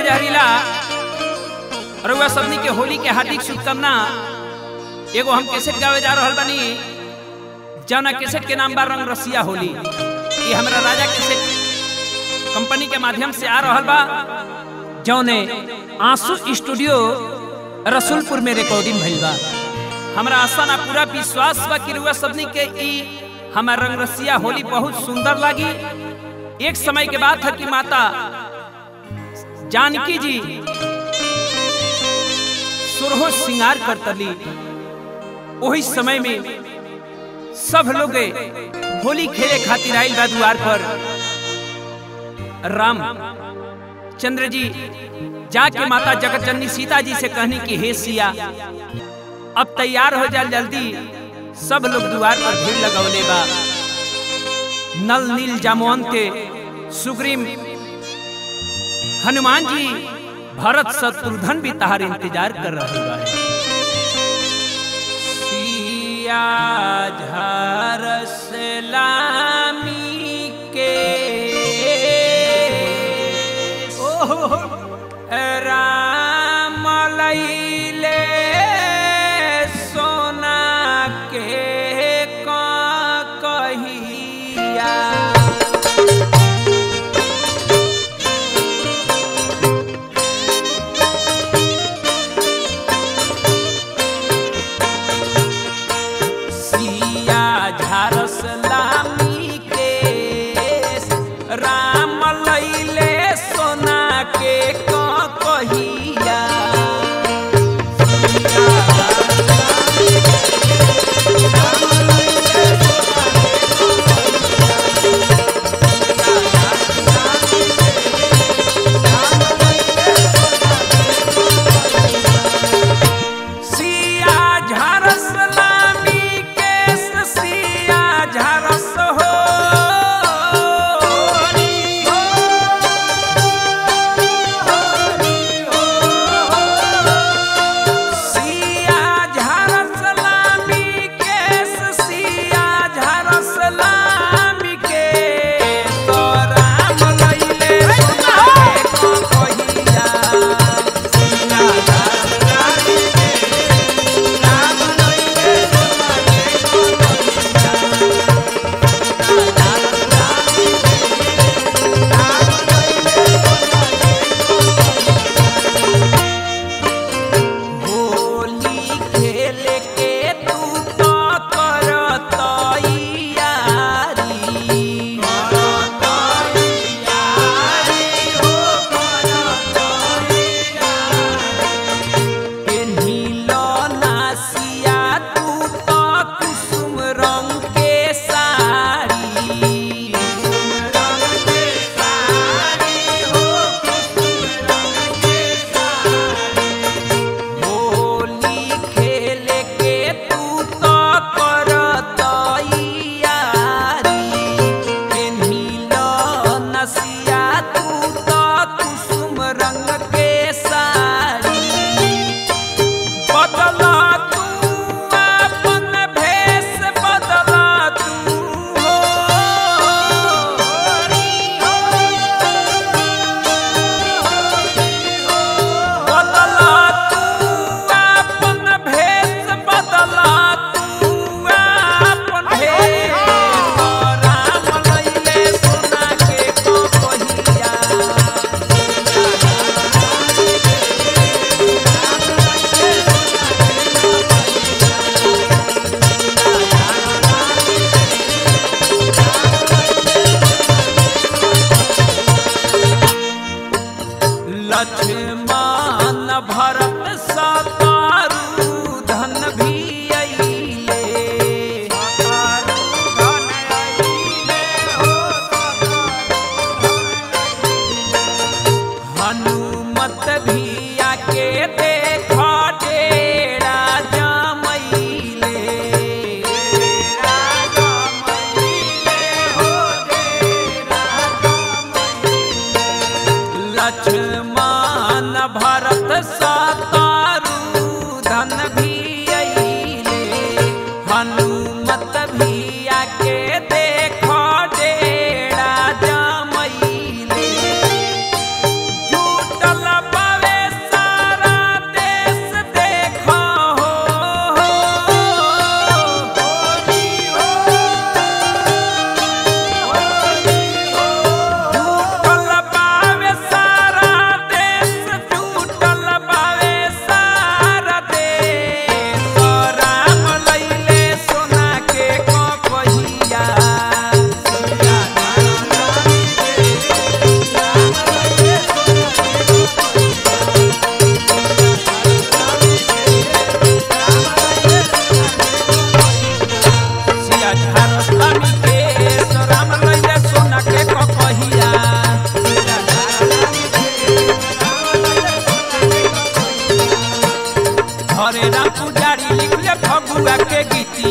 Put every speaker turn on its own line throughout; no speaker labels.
जहरीला रउआ सबनी के होली के हार्दिक शुभकामना एगो हम कैसेट गावे जा रहल बानी जौना कैसेट के नाम बा रंग रसिया होली ये हमरा राजा कैसेट कंपनी के माध्यम से आ रहल बा जौने आंसू स्टूडियो रसूलपुर में रिकॉर्डिंग भइल बा हमरा आशा ना पूरा विश्वास बा कि रउआ सबनी के ई हमार रंग रसिया होली बहुत सुंदर लागी एक समय के बात है कि माता जानकी जी सुरहो श्रृंगार करतली वही समय में सब लोग होली खेले खातिर आइल बा द्वार पर राम चंद्र जी जाके माता जगत जननी सीता जी से कहनी कि हे सिया अब तैयार हो जा जल्दी सब लोग द्वार पर भीड़ लगौले बा नल नील जामवंत सुग्रीम हनुमान जी भरत शत्रुघ्न भी तहार इंतजार कर रहे बा सिया झरस लामी के राम लैले सोना के कहिया सिया झारस लामी के राम लैले सोना के कहिया सिया झरस लामी के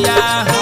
मैया